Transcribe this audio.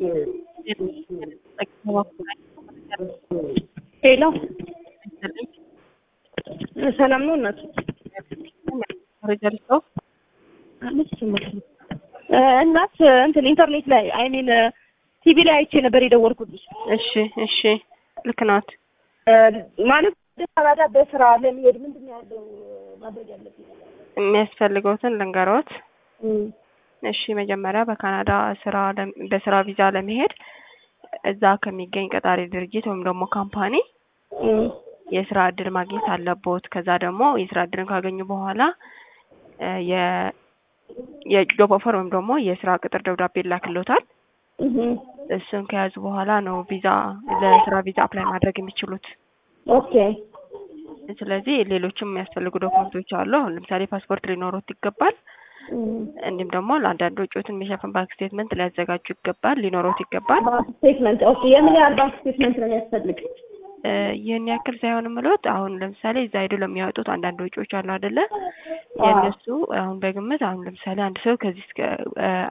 ሄሎ ሰላም ነው እናት እናት እንትን ኢንተርኔት ላይ አይ ሚን ቲቪ ላይ አይቼ ነበር የደወልኩልሽ። እሺ እሺ፣ ልክ ናት። ማለት ካናዳ በስራ ለመሄድ ምንድን ነው ያለው ማድረግ ያለብኝ? የሚያስፈልገውትን ልንገሮት። እሺ፣ መጀመሪያ በካናዳ ስራ በስራ ቪዛ ለመሄድ እዛ ከሚገኝ ቀጣሪ ድርጅት ወይም ደግሞ ካምፓኒ የስራ እድል ማግኘት አለቦት። ከዛ ደግሞ የስራ እድልን ካገኙ በኋላ የ የጆብ ኦፈር ወይም ደግሞ የስራ ቅጥር ደብዳቤ ይላክሎታል። እሱን ከያዙ በኋላ ነው ቪዛ ለስራ ቪዛ አፕላይ ማድረግ የሚችሉት። ኦኬ። ስለዚህ ሌሎችም የሚያስፈልጉ ዶክመንቶች አሉ። አሁን ለምሳሌ ፓስፖርት ሊኖሩት ይገባል። እንዲሁም ደግሞ ለአንዳንድ ወጪዎትን የሚሸፍን ባንክ ስቴትመንት ሊያዘጋጁ ይገባል፣ ሊኖሩት ይገባል። ባንክ ስቴትመንት ኦኬ። የምን ያህል ባንክ ስቴትመንት ነው የሚያስፈልግ? ይህን ያክል ሳይሆን ምሎት አሁን ለምሳሌ እዛ ሄዶ ለሚያወጡት አንዳንድ ወጪዎች አሉ አይደለ? የእነሱ አሁን በግምት አሁን ለምሳሌ አንድ ሰው ከዚህ እስከ